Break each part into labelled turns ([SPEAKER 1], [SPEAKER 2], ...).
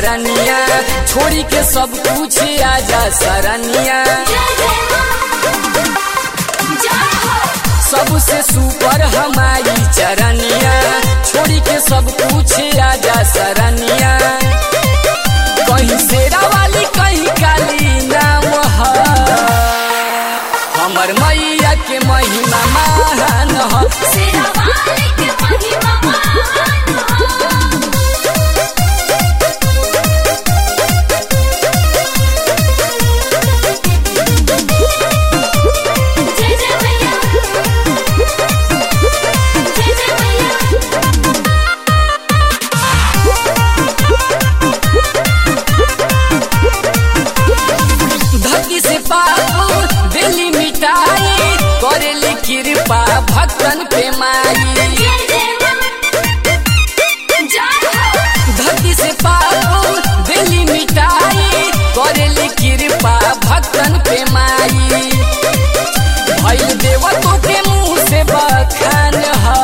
[SPEAKER 1] चरनिया छोड़ी के सब कुछ आजा सरनिया सबसे सुपर हमारी चरनिया छोड़ी के सब कुछ आजा सरनिया कहीं शेरा वाली कहीं काली नाम है हमर मैया के महिमा महान है धरती से पाप दिल्ली मिटाई करेली कृपा भक्तन पे माई धरती से पाप दिल्ली मिटाई करेली कृपा भक्तन पे माई भइल देवतों के मुंह से बखान है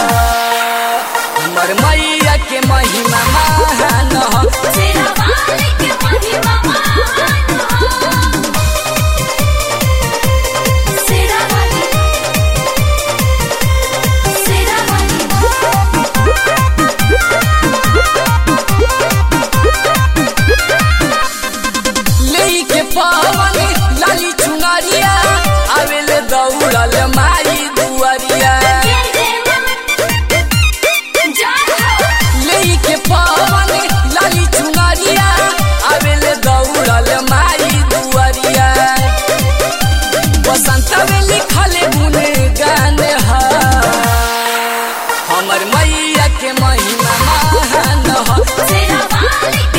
[SPEAKER 1] हमर मैया के महिमा महान है लेई के पवन लाली चुनरिया आवेले दौड़ल माई दुआरिया लेई के पवन लाली चुनरिया आवेले दौड़ल माई दुआरिया बसंत में लिखल गुन गान है हमर मैया के महिमा महान है